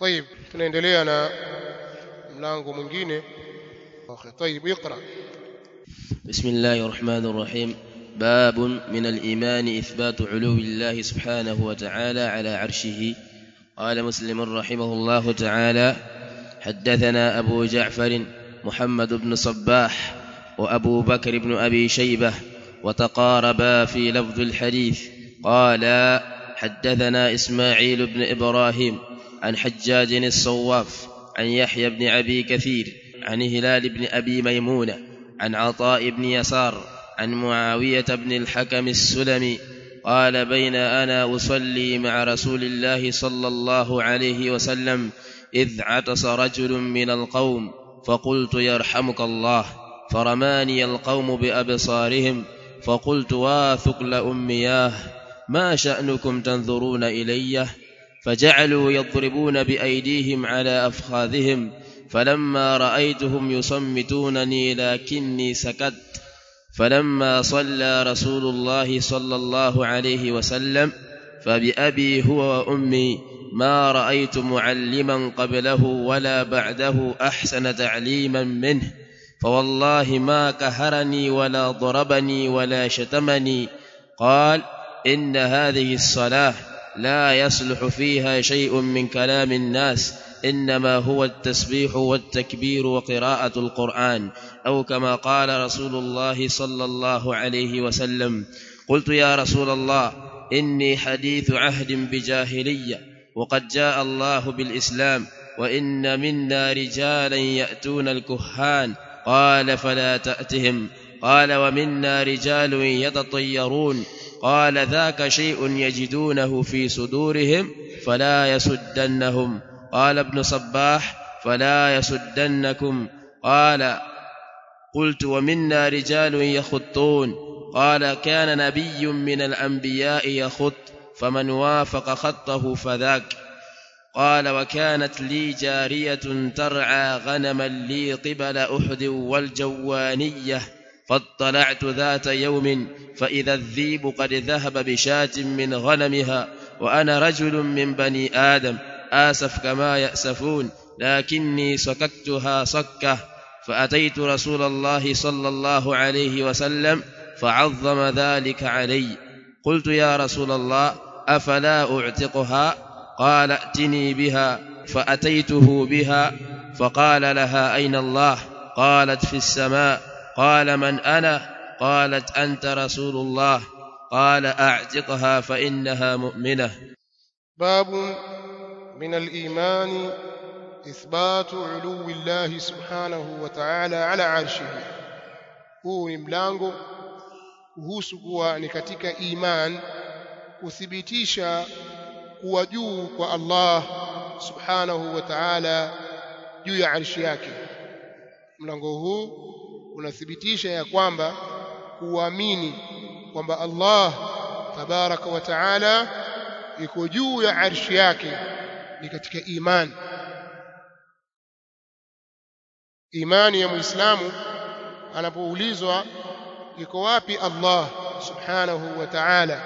طيب tunaendelea na mlango mwingine طيب اقرا بسم الله الرحمن الرحيم باب من الإيمان إثبات علو الله سبحانه وتعالى على عرشه قال مسلم رحمه الله تعالى حدثنا أبو جعفر محمد بن صباح وأبو بكر بن أبي شيبة وتقاربا في لفظ الحديث قالا حدثنا إسماعيل بن إبراهيم عن حجاج الصواف عن يحيى بن أبي كثير عن هلال بن أبي ميمونة عن عطاء بن يسار عن معاوية بن الحكم السلمي قال بين أنا أصلي مع رسول الله صلى الله عليه وسلم إذ عطس رجل من القوم فقلت يرحمك الله فرماني القوم بأبصارهم فقلت واثق لأمياه ما شأنكم تنظرون إلي فجعلوا يضربون بأيديهم على أفخاذهم فلما رأيتهم يصمتونني لكني سكت فلما صلى رسول الله صلى الله عليه وسلم فبأبي هو وأمي ما رأيت معلما قبله ولا بعده أحسن تعليما منه فوالله ما كهرني ولا ضربني ولا شتمني قال إن هذه الصلاة لا يصلح فيها شيء من كلام الناس إنما هو التسبيح والتكبير وقراءة القرآن أو كما قال رسول الله صلى الله عليه وسلم قلت يا رسول الله إني حديث عهد بجاهلية وقد جاء الله بالإسلام وإن منا رجالا يأتون الكهان قال فلا تأتهم قال ومنا رجال يتطيرون قال ذاك شيء يجدونه في صدورهم فلا يسدنهم قال ابن صباح فلا يسدنكم قال قلت ومنا رجال يخطون قال كان نبي من الأنبياء يخط فمن وافق خطه فذاك قال وكانت لي جارية ترعى غنما لي قبل أحد والجوانية فاطلعت ذات يوم فإذا الذيب قد ذهب بشاة من غنمها وأنا رجل من بني آدم آسف كما يأسفون لكني سككتها سكة فأتيت رسول الله صلى الله عليه وسلم فعظم ذلك علي قلت يا رسول الله أفلا أعتقها قال ائتني بها فأتيته بها فقال لها أين الله قالت في السماء قال من أنا قالت أنت رسول الله قال أعتقها فإنها مؤمنة باب من الإيمان إثبات علو الله سبحانه وتعالى على عرشه huu ni mlango kuhusu kuwa ni katika iman kuthibitisha kuwa juu kwa Allah subhanahu wa ta'ala juu ya arshi yake mlango huu unathibitisha ya kwamba kuamini kwamba Allah tabaraka wa ta'ala iko juu ya arshi yake ni katika imani imani ya muislamu anapoulizwa iko wapi Allah subhanahu wa ta'ala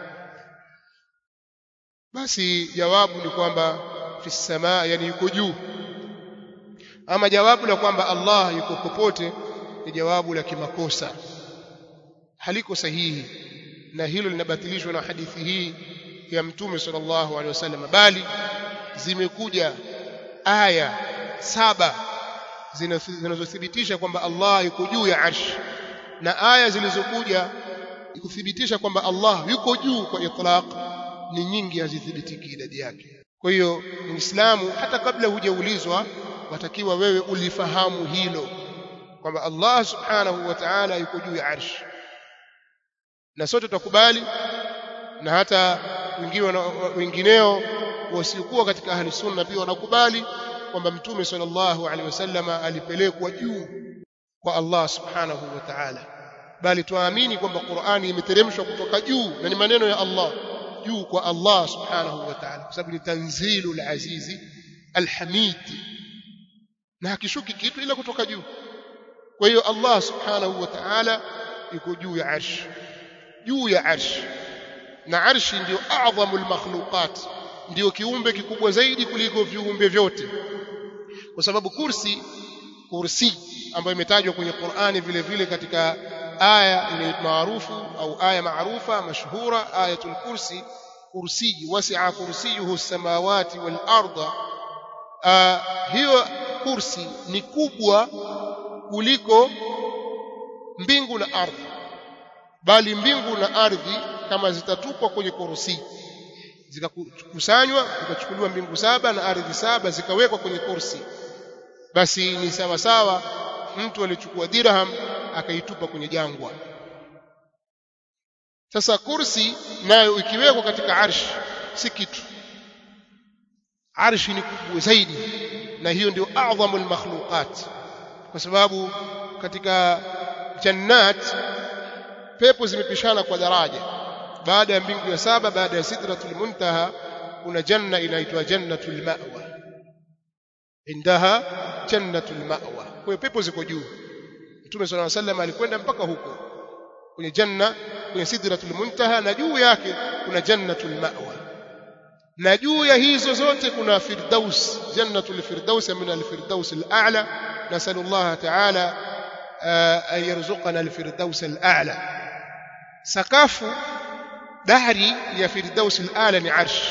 basi jawabu ni kwamba fi samaa yani yuko juu ama jawabu la kwamba Allah yuko popote ni jawabu la kimakosa haliko sahihi na hilo linabatilishwa na hadithi hii ya mtume sallallahu alaihi wasallam bali zimekuja aya saba zinazothibitisha kwamba Allah yuko juu ya arsh na aya zilizokuja kuthibitisha kwamba Allah yuko juu kwa itlaq ni nyingi hazithibitiki idadi yake kwa hiyo muislamu hata kabla hujaulizwa watakiwa wewe ulifahamu hilo kwamba Allah subhanahu wa ta'ala yuko juu ya arsh na sote tutakubali na hata wengine wengineo wasiokuwa katika ahli sunna pia wanakubali kwamba mtume sallallahu alaihi wasallama alipelekwa juu kwa Allah subhanahu wa ta'ala bali tuamini kwamba Qur'ani imeteremshwa kutoka juu na ni maneno ya Allah juu kwa Allah subhanahu wa ta'ala kwa sababu ni tanzilul azizi alhamid na hakishuki kitu ila kutoka juu kwa hiyo Allah subhanahu wa ta'ala yuko juu ya arsh juu ya arsh na arshi ndio a'dhamul makhluqat ndio kiumbe kikubwa zaidi kuliko viumbe vyote kwa sababu kursi kursi ambayo imetajwa kwenye Qur'ani vile vile katika aya ile maarufu au aya maarufa mashhura ayatul kursi kursi wasi'a kursiyuhu samawati wal arda hiyo kursi ni kubwa kuliko mbingu na ardhi bali mbingu na ardhi kama zitatupwa kwenye kursi zikakusanywa zikachukuliwa mbingu saba na ardhi saba zikawekwa kwenye kursi basi ni sawa sawa mtu alichukua dirham akaitupa kwenye jangwa sasa kursi nayo ikiwekwa katika arshi si kitu arshi ni kubwa zaidi na hiyo ndio adhamul makhluqat kwa sababu katika jannat pepo zimepishana kwa daraja baada ya mbingu ya saba baada ya sidratul muntaha kuna janna inaitwa jannatul ma'wa indaha jannatul ma'wa kwa hiyo pepo ziko juu Mtume صلى الله عليه وسلم alikwenda mpaka huko kwenye janna kwenye sidratul muntaha na juu yake kuna jannatul ma'wa na juu ya hizo zote kuna firdaus jannatul firdaus min al-firdaus al-a'la nasallallahu ta'ala an yarzuqana al-firdaus al-a'la sakafu dahri ya firdaus al-a'la ni arsh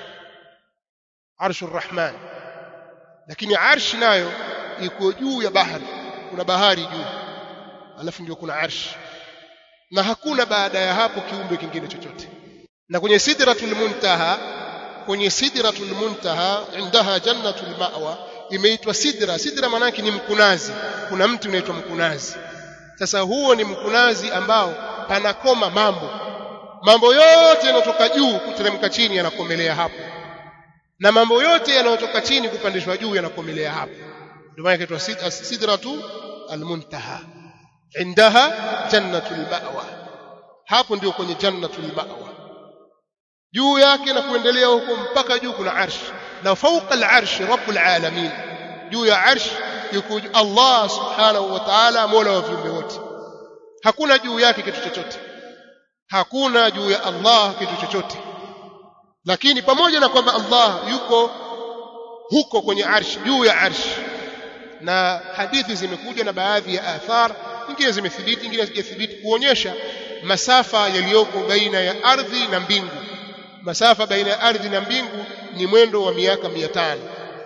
arsh ar-rahman lakini arsh nayo iko juu ya bahari kuna bahari juu alafu ndio kuna arsh na hakuna baada ya hapo kiumbe kingine chochote na kwenye sidratul muntaha kwenye sidratul muntaha indaha jannatul ma'wa imeitwa sidra sidra maana ni mkunazi kuna mti unaitwa mkunazi sasa huo ni mkunazi ambao panakoma mambo mambo yote yanayotoka juu kuteremka chini yanakomelea hapo na mambo yote yanayotoka chini kupandishwa juu yanakomelea hapo ndio maana inaitwa sidratu almuntaha indaha jannatul ma'wa hapo ndio kwenye jannatul ma'wa juu yake na kuendelea huko mpaka juu kuna arsh na fauqa al-arsh rabbul alamin juu ya arsh yuko Allah subhanahu wa ta'ala mola wa viumbe wote hakuna juu yake kitu chochote hakuna juu ya Allah kitu chochote lakini pamoja na kwamba Allah yuko huko kwenye arsh juu ya arsh na hadithi zimekuja na baadhi ya athar nyingine zimethibiti nyingine hazijathibiti kuonyesha masafa yaliyoko baina ya ardhi na mbingu masafa baina ya ardhi na mbingu ni mwendo wa miaka 500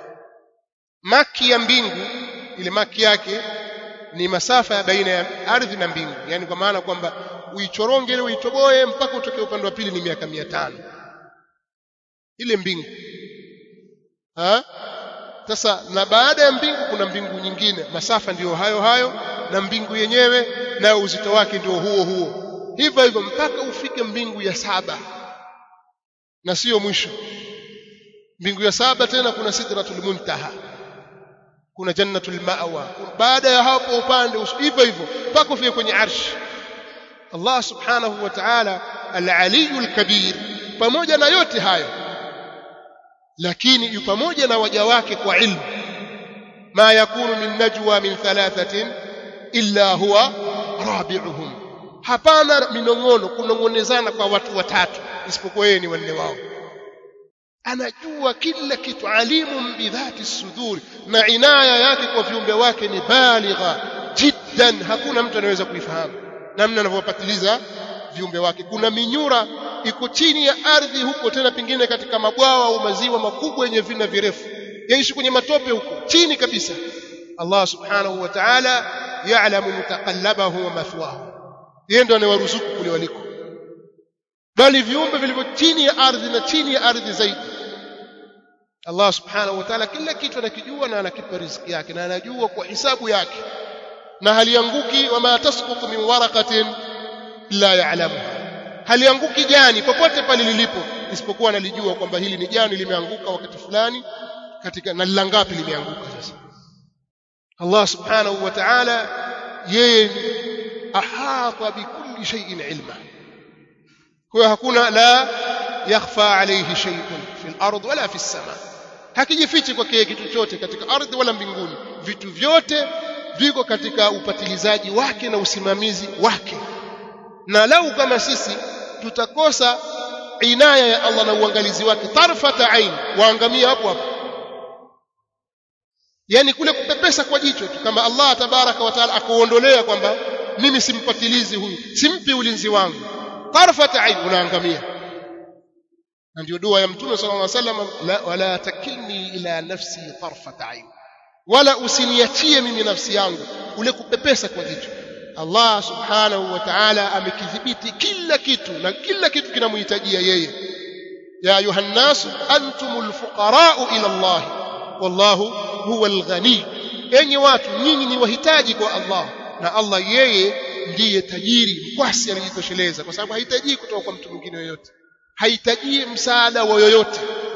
maki ya mbingu ile maki yake ni masafa ya baina ya ardhi na mbingu yani kwa maana kwamba uichoronge ile uitoboe mpaka utoke upande wa pili ni miaka 500 ile mbingu ha sasa na baada ya mbingu kuna mbingu nyingine masafa ndiyo hayo hayo na mbingu yenyewe na uzito wake ndio huo huo hivyo hivyo mpaka ufike mbingu ya saba na sio mwisho mbingu ya saba tena kuna sidratul muntaha kuna jannatul ma'wa baada ya hapo upande hivyo hivyo mpaka ufike kwenye arsh Allah subhanahu wa ta'ala al-aliyul kabir pamoja na yote hayo lakini yu pamoja na waja wake kwa ilmu ma yakunu min najwa min thalathatin illa huwa rabi'uhum hapana minongono kunongonezana kwa watu watatu isipokuwa yeye ni wanne wao anajua kila kitu alimu bidhati suduri na inaya yake kwa viumbe wake ni baligha jiddan hakuna mtu anaweza kuifahamu namna anavyopatiliza viumbe wake kuna minyura iko chini ya ardhi huko tena pengine katika mabwawa au maziwa makubwa yenye vina virefu yaishi kwenye matope huko chini kabisa Allah subhanahu wa ta'ala ya'lamu mutaqallabahu wa mathwahu yeye ndo anawaruzuku kule waliko bali viumbe vilivyo chini ya ardhi na chini ya ardhi zaidi Allah subhanahu wa ta'ala kila kitu anakijua na anakipa riziki yake na anajua kwa hisabu yake na halianguki wama tasqutu min waraqatin illa ya'lamuha halianguki jani popote pale lilipo isipokuwa analijua kwamba hili ni jani limeanguka wakati fulani katika na langapi limeanguka sasa Allah subhanahu wa ta'ala yeye ahata bikulli shay'in ilma kwa hakuna la yakhfa alayhi shay'un fil ard wala fis sama hakijifichi kwake kitu chochote katika ardhi wala mbinguni vitu vyote viko katika upatilizaji wake na usimamizi wake na lau kama sisi tutakosa inaya ya Allah na uangalizi wake tarfata ain waangamia hapo hapo yani kule kupepesa kwa jicho tu kama Allah tabaraka wa taala akuondolea kwamba mimi simpatilizi huyu simpi ulinzi wangu tarfata ain unaangamia na ndio dua ya mtume sallallahu alaihi wasallam la wala takilni ila nafsi tarfata ain wala usiniachie mimi nafsi yangu ule kupepesa kwa jicho Allah subhanahu wa ta'ala amekidhibiti kila kitu na kila kitu kinamhitajia yeye ya ayuha nnasu antumul fuqara'u ila Allah wallahu huwal ghani enyi watu nyinyi ni wahitaji kwa Allah na Allah yeye ndiye tajiri mkwasi anajitosheleza kwa sababu hahitaji kutoka kwa mtu mwingine yoyote hahitaji msaada wa yoyote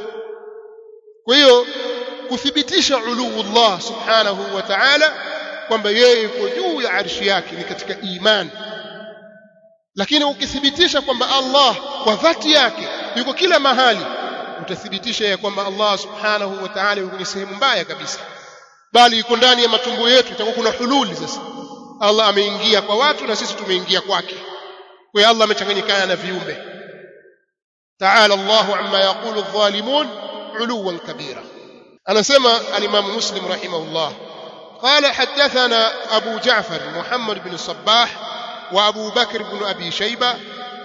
kwa hiyo kuthibitisha uluullah subhanahu wa ta'ala kwamba yeye yuko juu ya arshi yake ni katika imani lakini ukithibitisha kwamba Allah kwa dhati yake yuko kila mahali utathibitisha ya kwamba Allah subhanahu wa ta'ala yuko kwenye sehemu mbaya kabisa bali yuko ndani ya matumbo yetu itakuwa kuna hululi sasa Allah ameingia kwa watu na sisi tumeingia kwake kwa hiyo Allah amechanganyikana na viumbe ta'ala Allahu amma yaqulu adh-dhalimun 'uluwan kabira anasema al-Imam Muslim rahimahullah قال حدثنا أبو جعفر محمد بن الصباح وأبو بكر بن أبي شيبة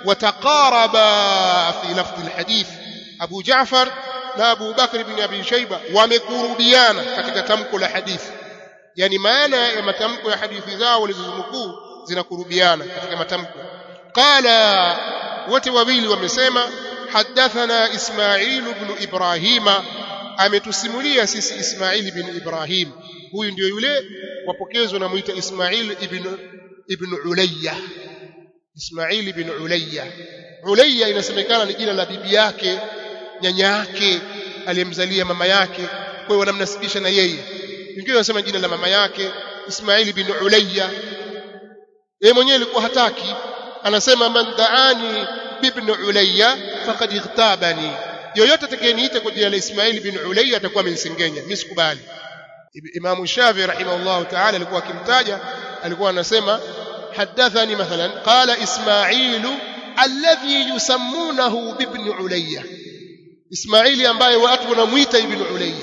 وتقاربا في لفظ الحديث أبو جعفر لا أبو بكر بن أبي شيبة ومكروبيانا katika tamko la hadithi yani maana ya matamko ya hadithi zao walizozunukuu zinakurubiana katika matamko qala wote wawili wamesema hadathana Ismail ibn Ibrahima ametusimulia sisi Ismail ibn Ibrahim huyu ndio yule wapokezwa na muita Ismail ibn ibn Ulayya Ismail ibn Ulayya Ulayya inasemekana ni jina la bibi yake nyanya yake aliyemzalia mama yake kwa hiyo wanamnasibisha na yeye wengine wanasema jina la mama yake Ismail ibn Ulayya yeye mwenyewe alikuwa hataki anasema man daani ibn Ulayya faqad ightabani yoyote atakayeniita kwa jina la Ismail ibn Ulayya atakuwa amenisengenya mimi sikubali Imam Shafi rahimahullah ta'ala alikuwa akimtaja alikuwa anasema hadathani mathalan qala Ismail alladhi yusammunahu ibn Ulayya Ismaili ambaye watu wanamuita ibn Ulayya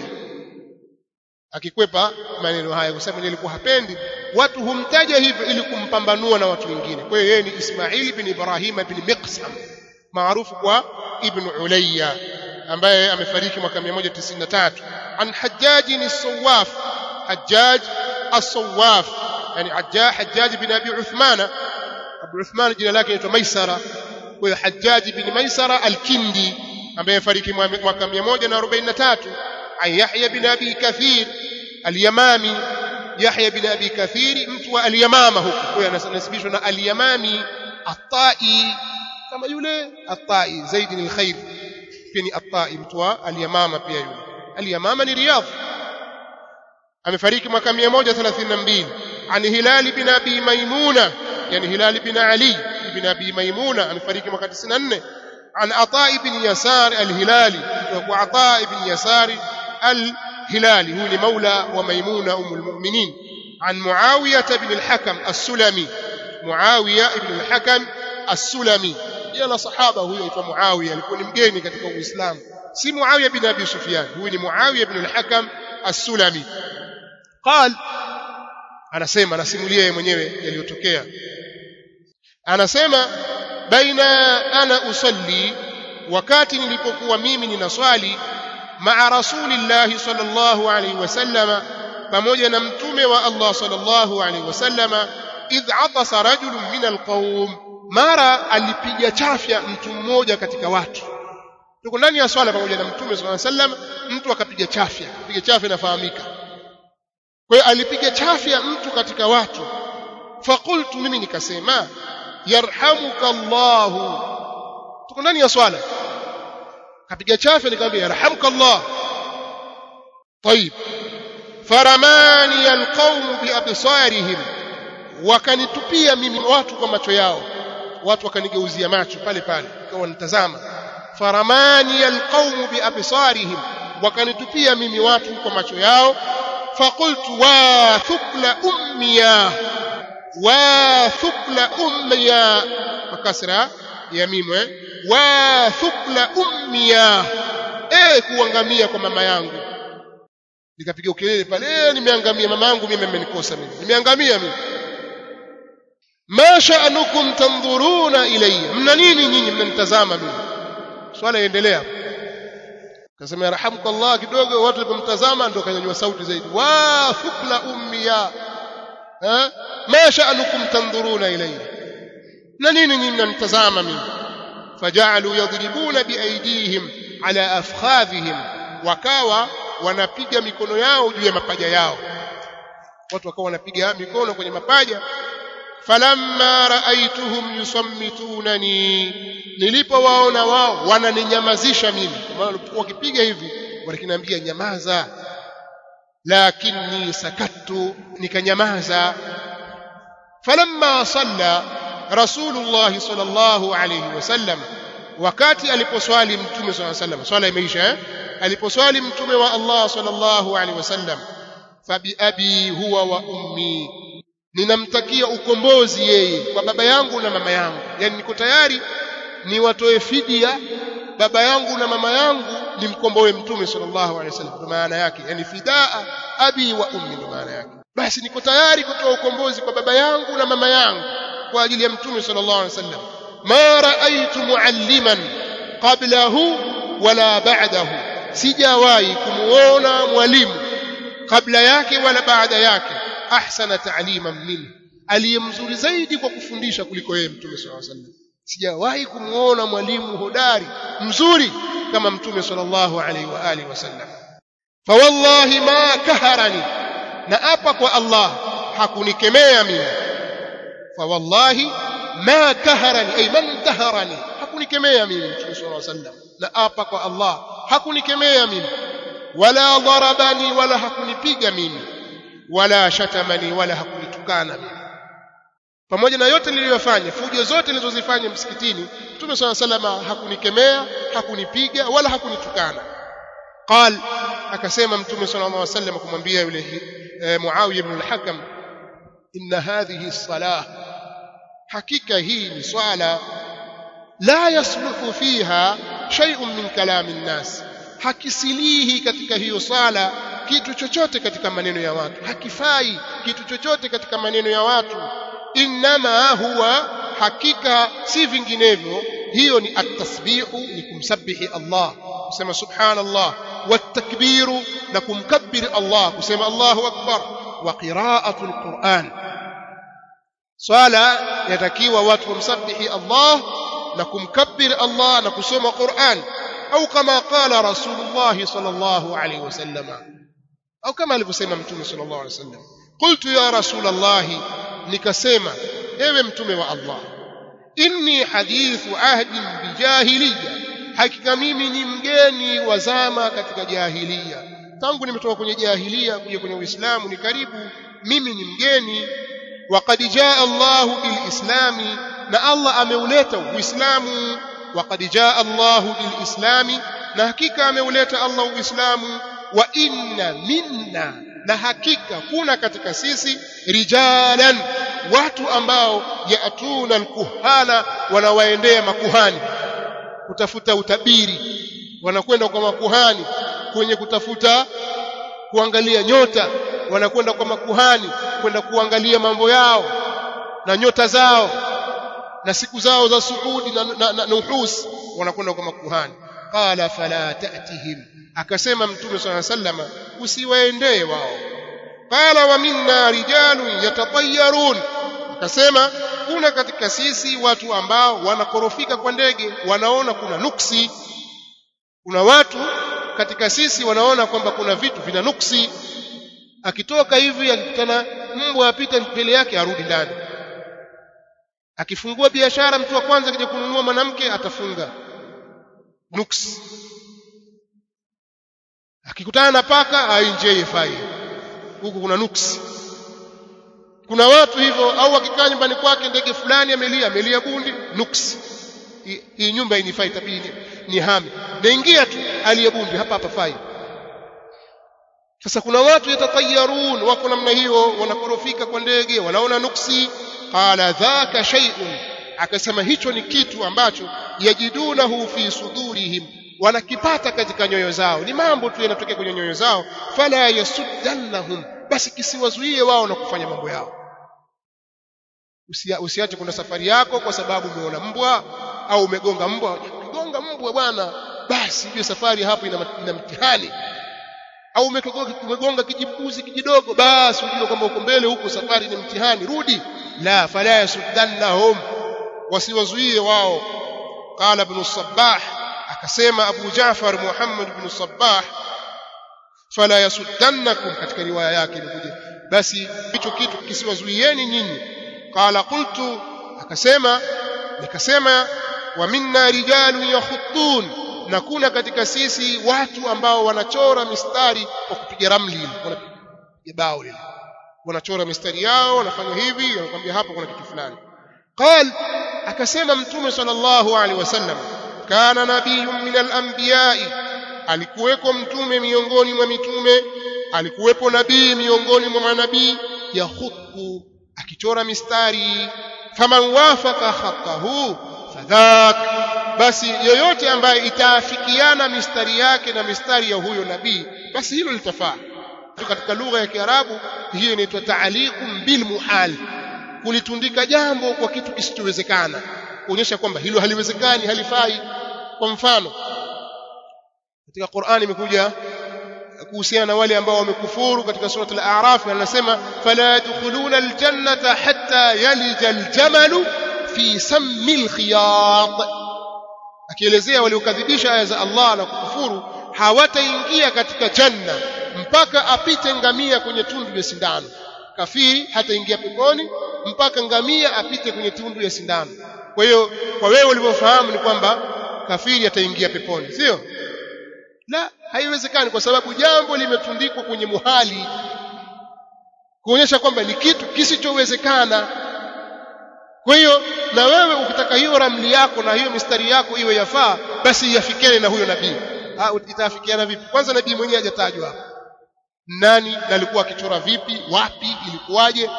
akikwepa maneno haya kwa sababu alikuwa hapendi watu humtaja hivyo ili kumpambanua na watu wengine kwa hiyo yeye ni Ismail ibn Ibrahim ibn Miqsam maarufu kwa ibn Ulayya ambaye amefariki mwaka 193 an Hajjaj as-Sawaf Hajjaj as-Sawaf yani Hajjaj Hajjaj bin Abi Uthman Abu Uthman jina lake linaitwa Maisara kwa hiyo Hajjaj bin Maisara al-Kindi ambaye amefariki mwaka 143 an Yahya bin Abi Kathir al-Yamami Yahya bin Abi Kathir mtu wa al-Yamama huko kwa hiyo anasibishwa na al-Yamami at-Tai kama yule at-Tai Zaid al-Khair pia ni at-Tai mtu wa al-Yamama pia yule al-Yamama ni Riyadh amefariki mwaka 132 an Hilal bin Abi Maimuna yani Hilal bin Ali ibn Abi Maimuna amefariki mwaka 94 عن عطاء بن يسار الهلالي وعطاء بن يسار الهلالي هو لمولى وميمونة أم المؤمنين عن معاوية بن الحكم السلمي معاوية بن الحكم السلمي يلا صحابة هو يتوى معاوية لكون مجيني كتك الإسلام سي معاوية بن أبي سفيان هو معاوية بن الحكم السلمي قال أنا سيما أنا سيموليه mwenyewe yaliyotokea anasema baina ana usalli wakati nilipokuwa mimi ninaswali maa rasulillahi sallallahu alaihi wasallama pamoja na mtume wa Allah sallallahu alaihi wasallama idh atasa rajulun min alqaum mara alipiga chafya mtu mmoja katika watu tuko ndani ya swala pamoja na mtume sallallahu alaihi wasallam mtu akapiga chafya piga chafya inafahamika kwa hiyo alipiga chafya mtu katika watu faqultu mimi nikasema yarhamuka Allah tuko ndani ya swala kapiga chafya nikamwambia yarhamuka Allah طيب فرماني القوم بأبصارهم wakanitupia mimi watu kwa macho yao watu wakanigeuzia macho pale pale kwa wanitazama faramani alqawm biabsarihim wakanitupia mimi watu kwa macho yao faqultu wa thukla ummiya wa thukla ummiya makasra ya mimu eh wa thukla ummiya eh kuangamia kwa mama yangu nikapiga ukelele pale nimeangamia mama yangu mimi amenikosa mimi nimeangamia mimi ma sha'nukum tanzuruna ilayya mna nini nyinyi mnanitazama mimi swala iendelea kasema yarhamukallah kidogo watu walipomtazama ndio kanyanyua sauti zaidi wa thukla ummiya ha ma sha'nukum tanzuruna ilayya na nini nyinyi mnanitazama mimi fajalu yadribuna biaidihim ala afkhadhihim wakawa wanapiga mikono yao juu ya mapaja yao watu wakawa wanapiga mikono kwenye mapaja falamma raaituhum yusammitunani nilipowaona wao wananinyamazisha mimi kwa maana walipokuwa wakipiga hivi walikiniambia nyamaza lakini sakattu nikanyamaza falamma salla rasulullah sallallahu alayhi wasallam wakati aliposwali mtume sallallahu alayhi wasallam swala imeisha eh aliposwali mtume wa Allah sallallahu alayhi wasallam fabi abi huwa wa ummi ninamtakia ukombozi yeye kwa baba yangu na mama yangu yani niko tayari niwatoe fidia baba yangu na mama yangu nimkomboe mtume sallallahu alaihi wasallam kwa maana yake yani fidaa abi wa ummi ndo maana yake basi niko tayari kutoa ukombozi kwa baba yangu na mama yangu kwa ajili ya mtume sallallahu alaihi wasallam ma raaitu mualliman qablahu wala ba'dahu sijawahi kumuona mwalimu kabla yake wala baada yake ahsana ta'liman minhu aliyemzuri zaidi kwa kufundisha kuliko yeye mtume sallallahu alaihi wasallam sijawahi kumuona mwalimu hodari mzuri kama mtume sallallahu alaihi wa alihi wasallam fa wallahi ma kaharani na apa kwa Allah hakunikemea mimi fa wallahi ma kaharani ay man kaharani hakunikemea mimi mtume sallallahu alaihi wasallam na apa kwa Allah hakunikemea mimi wala darabani wala hakunipiga mimi wala shatamani wala hakunitukana mimi pamoja na yote niliyofanya fujo zote nilizozifanya msikitini Mtume swalla salama hakunikemea hakunipiga wala hakunitukana qal akasema Mtume sallallahu alaihi wasallam kumwambia yule e, Muawiya ibn al-Hakam inna hadhihi salah hakika hii ni swala la yasluhu fiha shay'un min kalami an-nas hakisilihi katika hiyo swala kitu chochote katika maneno ya watu hakifai kitu chochote katika maneno ya watu inma huwa hakika si vinginevyo hiyo ni at-tasbihu ni kumsabihi Allah kusema subhanallah watakbiru na kumkabbir Allah kusema Allahu akbar wa qira'atu al-Qur'an swala yatakiwa watu wamsabihi Allah na kumkabbir Allah na kusoma Qur'an au kama qala Rasulullah sallallahu alayhi wasallam au kama alivyosema mtume sallallahu alayhi wasallam qultu ya Rasulullah nikasema ewe mtume wa Allah inni hadithu ahdin bijahiliya hakika mimi ni mgeni wa zama katika jahiliya tangu nimetoka kwenye jahiliya kuja kwenye uislamu ni karibu mimi ni mgeni waqad jaa Allahu bilislami na Allah ameuleta uislamu waqad jaa Allahu bilislami na hakika ameuleta Allah uislamu wa inna minna na hakika kuna katika sisi rijalan watu ambao yaatuna alkuhana wanawaendea makuhani kutafuta utabiri wanakwenda kwa makuhani kwenye kutafuta kuangalia nyota wanakwenda kwa makuhani kwenda kuangalia mambo yao na nyota zao na siku zao za suudi na, na, na, na uhus wanakwenda kwa makuhani qala fala ta'tihim akasema mtume swalla sallama usiwaendee wao qala wa minna rijalun yatatayyarun akasema kuna katika sisi watu ambao wanakorofika kwa ndege wanaona kuna nuksi kuna watu katika sisi wanaona kwamba kuna vitu vina nuksi akitoka hivi akikutana mbwa apita mbele yake arudi ndani akifungua biashara mtu wa kwanza akija kununua mwanamke atafunga nuksi akikutana na paka ainjie fai huku kuna nuksi kuna watu hivyo au akikaa nyumbani kwake ndege fulani amelia amelia bundi nuksi hii nyumba inifai tabidi ni hame naingia tu aliye bundi hapa hapa fai sasa kuna watu yatatayarun wako namna hiyo wanakorofika kwa ndege wanaona nuksi qala dhaka shay'un akasema hicho ni kitu ambacho yajidunahu fi sudurihim wanakipata katika nyoyo zao ni mambo tu yanatokea kwenye nyoyo zao fala yasuddannahum basi kisiwazuie wao na kufanya mambo yao Usia, usiache kwenda safari yako kwa sababu umeona mbwa au umegonga mbwa gonga mbwa bwana basi hiyo safari hapo ina, ina mtihani au umegonga kijibuzi kijidogo basi ujue kwamba uko mbele huko safari ni mtihani rudi la fala yasuddannahum wasiwazuie wao qala ibn sabbah akasema abu jafar muhammad ibn sabbah fala yasuddannakum katika riwaya yake ilikuja basi hicho kitu kisiwazuieni nyinyi qala qultu akasema nikasema wa minna rijalun yakhuttun na kuna katika sisi watu ambao wanachora mistari kwa kupiga ramli wanapiga bao lile wanachora mistari yao wanafanya hivi wanakuambia hapa kuna kitu fulani qal akasema mtume sallallahu alaihi wasallam kana nabiyyun min al-anbiya'i alikuweko mtume miongoni mwa mitume alikuwepo nabii miongoni mwa manabii yakhutu akichora mistari faman wafaka khatahu fadhak basi yoyote ambaye itaafikiana mistari yake na mistari ya huyo nabii basi hilo litafaa katika lugha ya Kiarabu hiyo inaitwa ta'liqun bil muhal kulitundika jambo kwa kitu kisichowezekana kuonyesha kwamba hilo haliwezekani halifai kwa mfano katika Qur'ani imekuja kuhusiana na wale ambao wamekufuru katika sura al-A'raf anasema fala yadkhuluna al-jannata hatta yalija al-jamalu fi sammi al-khiyat akielezea waliokadhibisha aya za Allah na kukufuru hawataingia katika janna mpaka apite ngamia kwenye tundu ya sindano kafiri hataingia peponi mpaka ngamia apite kwenye tundu ya sindano kwa hiyo kwa wewe ulivyofahamu ni kwamba kafiri ataingia peponi sio la haiwezekani kwa sababu jambo limetundikwa kwenye muhali kuonyesha kwamba ni kitu kisichowezekana kwa hiyo na wewe ukitaka hiyo ramli yako na hiyo mistari yako iwe yafaa basi iafikiane na huyo nabii itaafikiana vipi kwanza nabii mwenyewe hajatajwa hapa nani na alikuwa akichora vipi wapi ilikuwaje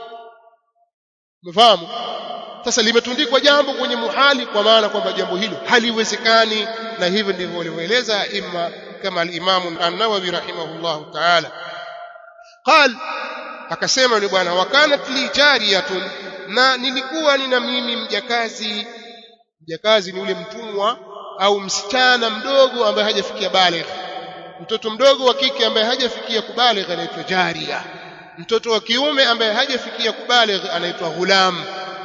umefahamu sasa limetundikwa jambo kwenye muhali kwa maana kwamba jambo hilo haliwezekani na hivyo ndivyo walivyoeleza imma kama al-Imam an-Nawawi rahimahullahu ta'ala qal akasema yule bwana wakanat li jariyatun na nilikuwa nina mimi mjakazi mjakazi ni ule mtumwa au msichana mdogo ambaye hajafikia baligh mtoto mdogo wa kike ambaye hajafikia kubaligh anaitwa jaria mtoto wa kiume ambaye hajafikia kubaligh anaitwa ghulam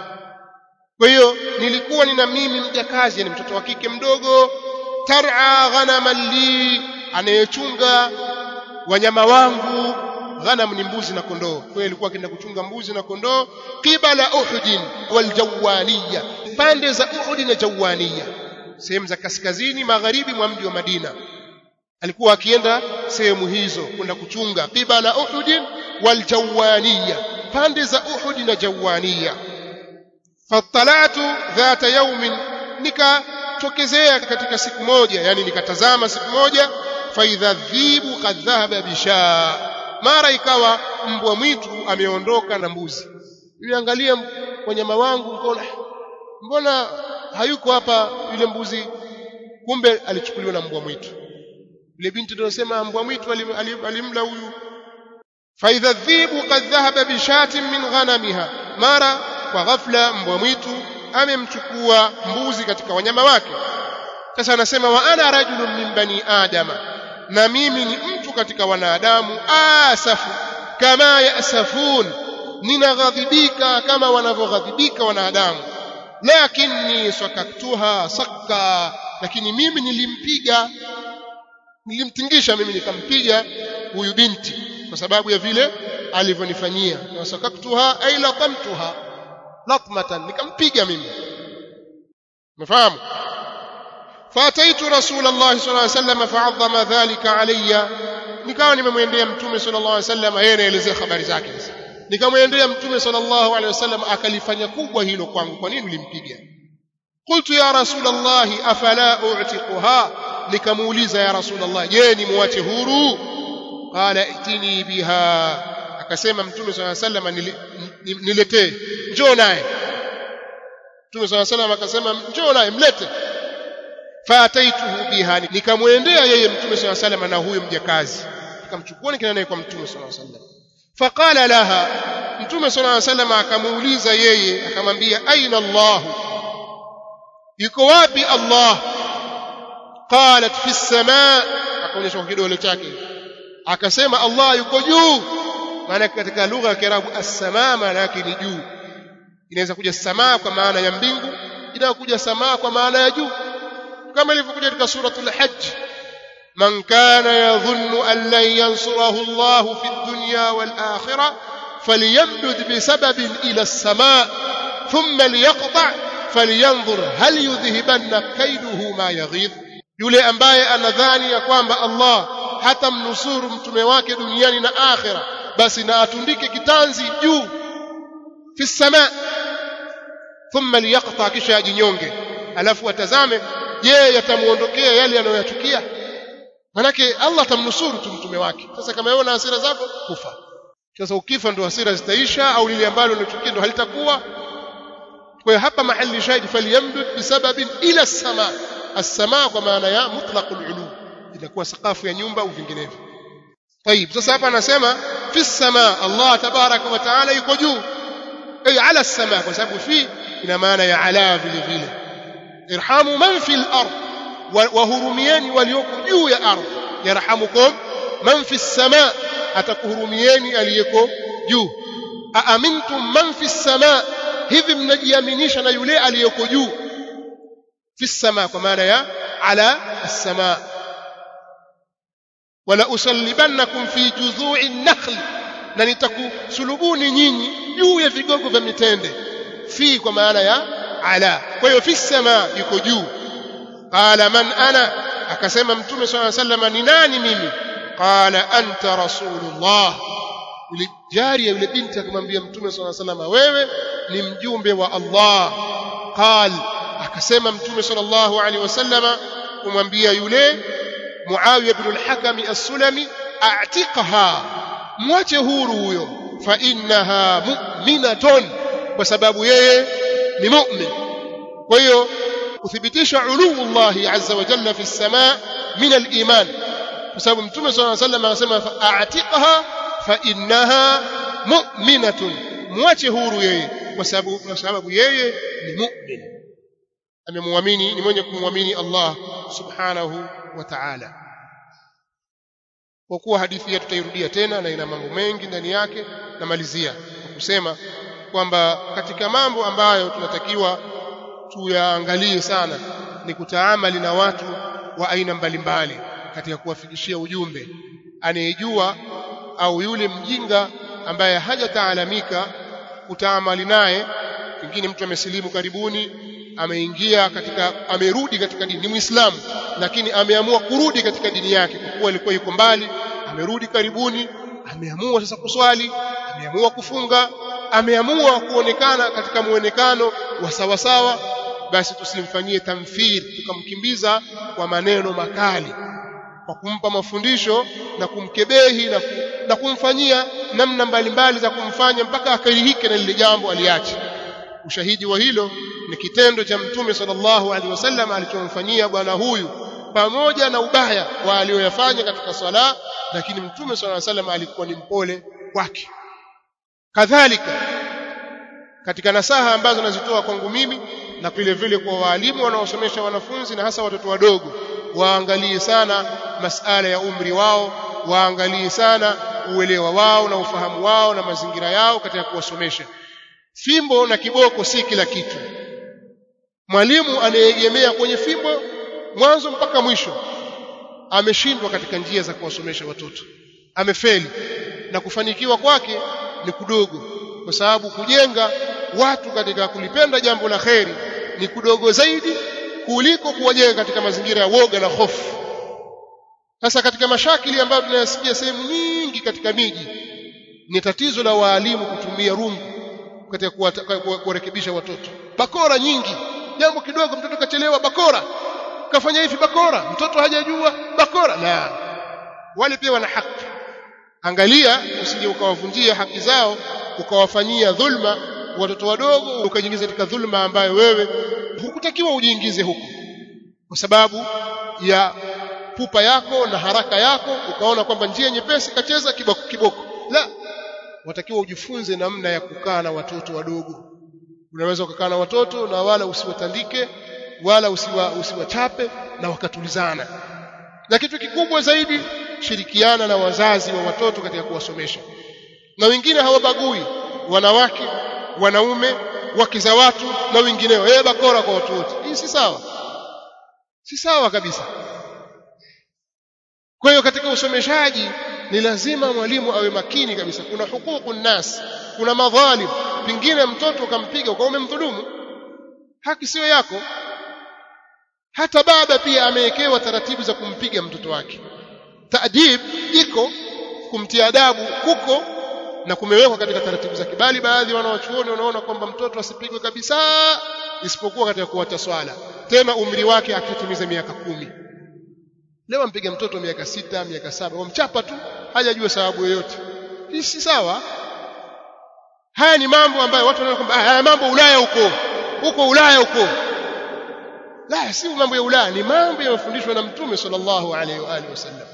kwa hiyo nilikuwa nina mimi mjakazi yani mtoto wa kike mdogo tar'a ghanaman li anayechunga wanyama wangu ghanam ni mbuzi na kondoo kwa hiyo alikuwa akienda kuchunga mbuzi na kondoo qibala uhud wal jawaniya pande za uhud na jawaniya sehemu za kaskazini magharibi mwa mji wa Madina alikuwa akienda sehemu hizo kwenda kuchunga qibala uhud wal jawaniya pande za uhud na jawaniya fatalatu dhata yaumin nikatokezea katika siku moja yani nikatazama siku moja faidha dhibu qad dhahaba bisha mara ikawa mbwa mwitu ameondoka na mbuzi niliangalia wanyama wangu nikaona mbona hayuko hapa yule mbuzi kumbe alichukuliwa na mbwa mwitu yule binti ndio anasema mbwa mwitu alim, alim, alimla huyu faidha dhibu qad dhahaba bishatin min ghanamiha mara kwa ghafla mbwa mwitu amemchukua mbuzi katika wanyama wake sasa anasema wa ana rajulun min bani adama na mimi ni mtu katika wanadamu asafu kama yasafun ninaghadhibika kama wanavyoghadhibika wanadamu lakini sakaktuha sakka lakini mimi nilimpiga nilimtingisha mimi nikampiga huyu binti kwa sababu ya vile alivyonifanyia na sakaktuha ay latamtuha latmatan nikampiga mimi umefahamu فاتيت رسول الله صلى الله عليه وسلم فعظم ذلك علي nikawa nimemwendea mtume sallallahu alaihi wasallam yeye anaelezea habari zake sasa nikamwendea mtume sallallahu alaihi wasallam akalifanya kubwa hilo kwangu kwa nini ulimpiga qultu ya rasul allah afala u'tiquha nikamuuliza ya rasul allah je ni muache huru qala itini biha akasema mtume sallallahu alaihi wasallam niletee njoo naye Mtume swalla salam akasema njoo naye mlete faataituhu biha nikamwendea yeye Mtume swalla salam na huyo mjakazi nikamchukua nikaenda naye kwa Mtume swalla salam faqala laha Mtume swalla salam akamuuliza yeye akamwambia aina Allah yuko wapi Allah qalat fi samaa akaonyesha kwa kidole chake akasema Allah yuko juu maana katika lugha ya Kiarabu as-samaa maana yake ni juu inaweza kuja samaa kwa maana ya mbingu inaweza kuja samaa kwa maana ya juu kama ilivyokuja katika suratul hajj man kana yadhunnu an lan yansurahu Allah fi ad-dunya wal akhirah falyamdud bisababin ila as-samaa thumma liyaqta' falyanzur hal yudhhibanna kaiduhu ma yaghidh yule ambaye anadhani ya kwamba Allah hatamnusuru mtume wake duniani na akhira basi na atundike kitanzi juu fi samaa thumma liyaqta kisha ajinyonge alafu atazame je yatamuondokea yale anayoyachukia manake Allah atamnusuru tu mtume wake sasa kama wewe na hasira zako kufa sasa ukifa ndo hasira zitaisha au lile ambalo unachukia ndo halitakuwa kwa hiyo hapa mahali shahidi falyamdud bisababin ila samaa as-samaa kwa maana ya mutlaqul ulu inakuwa sakafu ya nyumba au vinginevyo طيب sasa hapa anasema fi samaa Allah tabaraka wa taala yuko juu ay ala as-samaa kwa sababu fi ina maana ya ala vile vile irhamu man fi al-ard wahurumieni walioko juu ya ardhi yarhamukum man fi as-samaa atakuhurumieni aliyeko juu aamintum man fi as-samaa hivi mnajiaminisha na yule aliyeko juu fi as-samaa kwa maana ya ala as-samaa wala usallibannakum fi judhu'i an-nakhl na nitakusulubuni nyinyi juu ya vigogo vya mitende fi kwa maana ya ala kwa hiyo fi samaa yuko juu qala man ana akasema mtume swalla sallama ni nani mimi qala anta rasulullah yule jari yule binti akamwambia mtume swalla sallama wewe ni mjumbe wa Allah qal akasema mtume sallallahu alaihi wasallama kumwambia yule Muawiya ibn al-Hakam as-Sulami a'tiqha mwache huru huyo fa innaha mu'minatun kwa sababu yeye ni mu'min kwa hiyo kuthibitisha uluullahi azza wa jalla fi samaa min al-iman kwa sababu mtume sallallahu alayhi wasallam anasema a'tiqha fa innaha mu'minatun mwache huru yeye kwa sababu kwa sababu yeye ni mu'min amemwamini ni mwenye kumwamini Allah subhanahu wa ta'ala kwa kuwa hadithi hii tutairudia tena na ina mambo mengi ndani yake namalizia kwa kusema kwamba katika mambo ambayo tunatakiwa tuyaangalie sana ni kutaamali na watu wa aina mbalimbali katika kuwafikishia ujumbe anayejua au yule mjinga ambaye hajataalamika kutaamali naye pengine mtu amesilimu karibuni ameingia katika amerudi katika dini ni muislamu lakini ameamua kurudi katika dini yake kwa kuwa alikuwa yuko mbali amerudi karibuni ameamua sasa kuswali ameamua kufunga ameamua kuonekana katika muonekano wa sawasawa basi tusimfanyie tamthil tukamkimbiza kwa maneno makali kwa kumpa mafundisho na kumkebehi na, ku, na kumfanyia namna mbalimbali za kumfanya mpaka akarihike na lile jambo aliache ushahidi wa hilo ni kitendo cha mtume sallallahu alaihi wasallam alichomfanyia bwana huyu pamoja na ubaya wa aliyoyafanya katika swala lakini mtume sallallahu alaihi wasallam alikuwa ni mpole kwake kadhalika katika nasaha ambazo nazitoa kwangu mimi na vile vile kwa waalimu wanaosomesha wanafunzi na hasa watoto wadogo waangalie sana masala ya umri wao waangalie sana uelewa wao na ufahamu wao na mazingira yao katika kuwasomesha fimbo na kiboko si kila kitu mwalimu anayeegemea kwenye fimbo mwanzo mpaka mwisho ameshindwa katika njia za kuwasomesha watoto amefeli na kufanikiwa kwake ni kudogo kwa sababu kujenga watu katika kulipenda jambo la kheri ni kudogo zaidi kuliko kuwajenga katika mazingira ya woga na hofu sasa katika mashakili ambayo tunayasikia sehemu nyingi katika miji ni tatizo la waalimu kutumia rungu katika kuwarekebisha watoto bakora nyingi jambo kidogo mtoto kachelewa bakora kafanya hivi bakora mtoto hajajua bakora la wale pia wana haki angalia usije ukawavunjia haki zao ukawafanyia dhulma watoto wadogo ukajiingiza katika dhulma ambayo wewe hukutakiwa ujiingize huko kwa sababu ya pupa yako na haraka yako ukaona kwamba njia nyepesi kacheza kiboko kiboko la watakiwa ujifunze namna ya kukaa na watoto wadogo unaweza ukakaa na watoto na wala usiwatandike wala usiwa usiwachape na wakatulizana na kitu kikubwa zaidi shirikiana na wazazi wa watoto katika kuwasomesha na wengine hawabagui wanawake wanaume wake za watu na wengineo eh bakora kwa watu wote hii si sawa si sawa kabisa kwa hiyo katika usomeshaji ni lazima mwalimu awe makini kabisa kuna hukuku nas kuna madhalim pingine mtoto ukampiga ukawa umemdhulumu haki sio yako hata baba pia amewekewa taratibu za kumpiga mtoto wake taadib iko kumtia adabu kuko na kumewekwa katika taratibu za kibali baadhi wanawachuoni wanaona kwamba mtoto asipigwe kabisa isipokuwa katika kuacha swala tena umri wake akitimiza miaka kumi leo ampiga mtoto miaka sita miaka saba wamchapa tu hajajua sababu yoyote hii si sawa haya ni mambo ambayo watu wanaona kwamba haya mambo Ulaya huko huko Ulaya huko la si mambo ya Ulaya ni mambo yanayofundishwa na mtume sallallahu alaihi wa alihi wasallam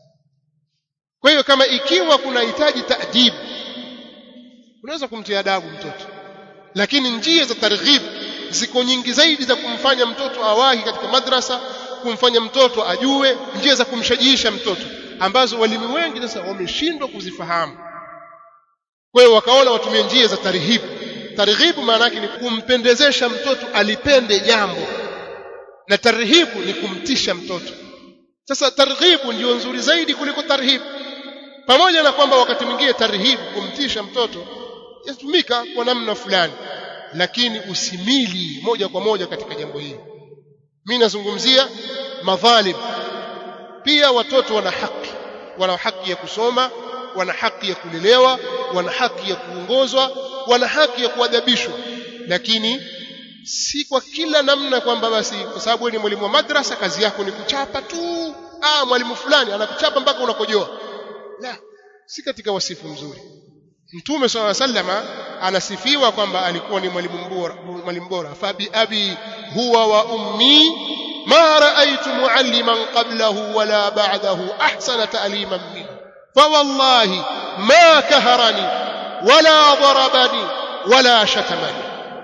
kwa hiyo kama ikiwa kunahitaji taadib unaweza kumtia adabu mtoto lakini njia za targhib ziko nyingi zaidi za kumfanya mtoto awahi katika madrasa kumfanya mtoto ajue njia za kumshajiisha mtoto ambazo walimu wengi sasa wameshindwa kuzifahamu kwa hiyo wakaona watumie njia za tarhibu tarhibu maana yake ni kumpendezesha mtoto alipende jambo na tarhibu ni kumtisha mtoto sasa targhibu ndio nzuri zaidi kuliko tarhibu pamoja na kwamba wakati mwingine tarhibu kumtisha mtoto yatumika kwa namna fulani lakini usimili moja kwa moja katika jambo hili mimi nazungumzia madhalim pia watoto wana haki wana haki ya kusoma wana haki ya kulelewa wana haki ya kuongozwa wana haki ya kuadabishwa lakini si kwa kila namna kwamba basi kwa sababu wewe ni mwalimu wa madrasa kazi yako ni kuchapa tu ah mwalimu fulani anakuchapa mpaka unakojoa la si katika wasifu mzuri mtume swalla sallama anasifiwa kwamba alikuwa ni mwalimu bora mwalimu bora fa bi abi huwa wa ummi ma raaitu mualliman qablahu wala ba'dahu ahsana ta'liman minhu fa wallahi ma kaharani wala darabani wala shatamani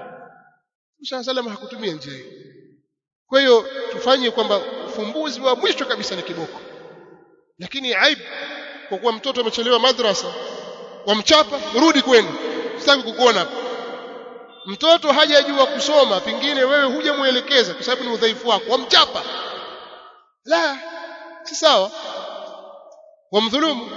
Musa sallam hakutumia njia hiyo kwa hiyo tufanye kwamba ufumbuzi wa mwisho kabisa ni kiboko lakini aibu kwa kuwa mtoto amechelewa madrasa wamchapa rudi kwenu sitaki kukuona hapa mtoto hajajua kusoma pengine wewe hujamuelekeza kwa sababu ni udhaifu wako wamchapa la si sawa wamdhulumu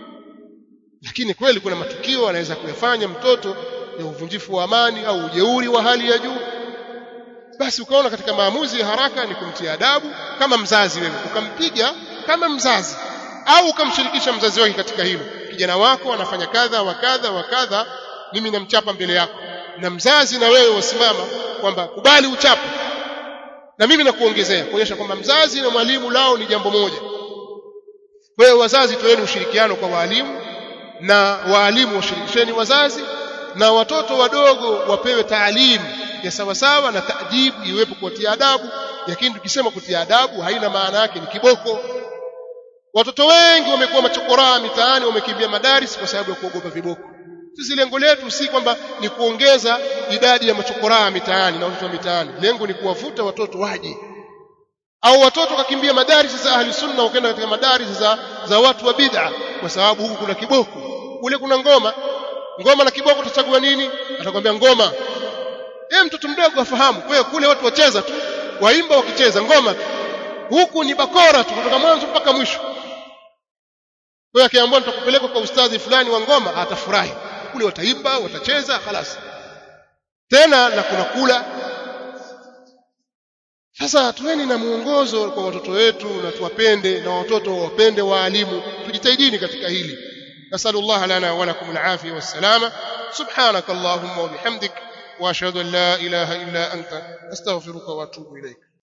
lakini kweli kuna matukio anaweza kuyafanya mtoto ya uvunjifu wa amani au ujeuri wa hali ya juu basi ukaona katika maamuzi ya haraka ni kumtia adabu kama mzazi wewe ukampiga kama mzazi au ukamshirikisha mzazi wake katika hilo kijana wako anafanya kadha wa kadha wa kadha mimi namchapa mbele yako na mzazi na wewe wasimama kwamba kubali uchape na mimi nakuongezea kuonyesha kwamba mzazi na mwalimu lao ni jambo moja kwa hiyo wazazi toeni ushirikiano kwa waalimu na waalimu washirikisheni wazazi na watoto wadogo wapewe taalimu ya sawasawa na taadibu iwepo kuwatia adabu lakini tukisema kutia adabu haina maana yake ni kiboko watoto wengi wamekuwa machokoraa mitaani wamekimbia madaris kwa sababu ya kuogopa viboko sisi lengo letu si kwamba ni kuongeza idadi ya machokoraa mitaani na watoto wa mitaani lengo ni kuwavuta watoto waje au watoto kakimbia madaris za ahli sunna wakaenda katika madaris za, za watu wa bid'a kwa sababu huku kuna kiboko kule kuna ngoma ngoma na kiboko utachagua nini atakwambia ngoma yeye mtoto mdogo afahamu kwa hiyo kule watu wacheza tu waimba wakicheza ngoma tu huku ni bakora tu kutoka mwanzo mpaka mwisho kwa hiyo akiambiwa nitakupeleka kwa ustadhi fulani wa ngoma atafurahi kule wataimba watacheza khalas tena na kuna kula sasa tuweni na muongozo kwa watoto wetu na tuwapende na watoto wapende waalimu tujitahidini katika hili nasallallahu lana wa lakum alafia wassalama subhanak allahumma wa bihamdik wa ashhadu an la ilaha illa anta astaghfiruka wa atubu ilayk